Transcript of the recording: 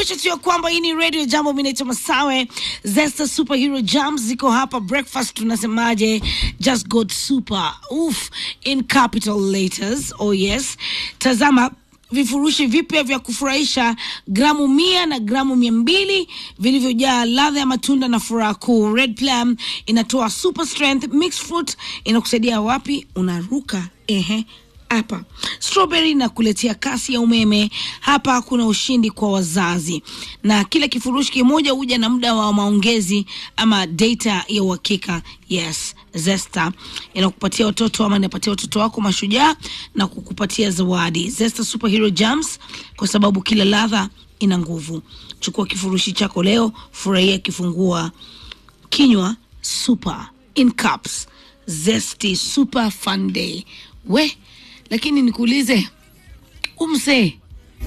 nikukumbusha tu ya kwamba hii ni radio jambo. Mimi naitwa Masawe. Zesta superhero jams ziko hapa. Breakfast tunasemaje? Just got super oof in capital letters. Oh yes, tazama vifurushi vipya vya kufurahisha gramu mia na gramu mia mbili vilivyojaa ladha ya matunda na furaha kuu. Red Plum inatoa super strength mixed fruit, inakusaidia wapi? Unaruka ehe hapa strawberry na kuletea kasi ya umeme. Hapa kuna ushindi kwa wazazi, na kila kifurushi kimoja huja na muda wa maongezi ama data ya uhakika. Yes, Zesta inakupatia watoto ama inapatia watoto wako mashujaa na kukupatia zawadi. Zesta Superhero Jams, kwa sababu kila ladha ina nguvu. Chukua kifurushi chako leo, furahia kifungua kinywa super in cups. Zesty super fun day we lakini nikuulize umse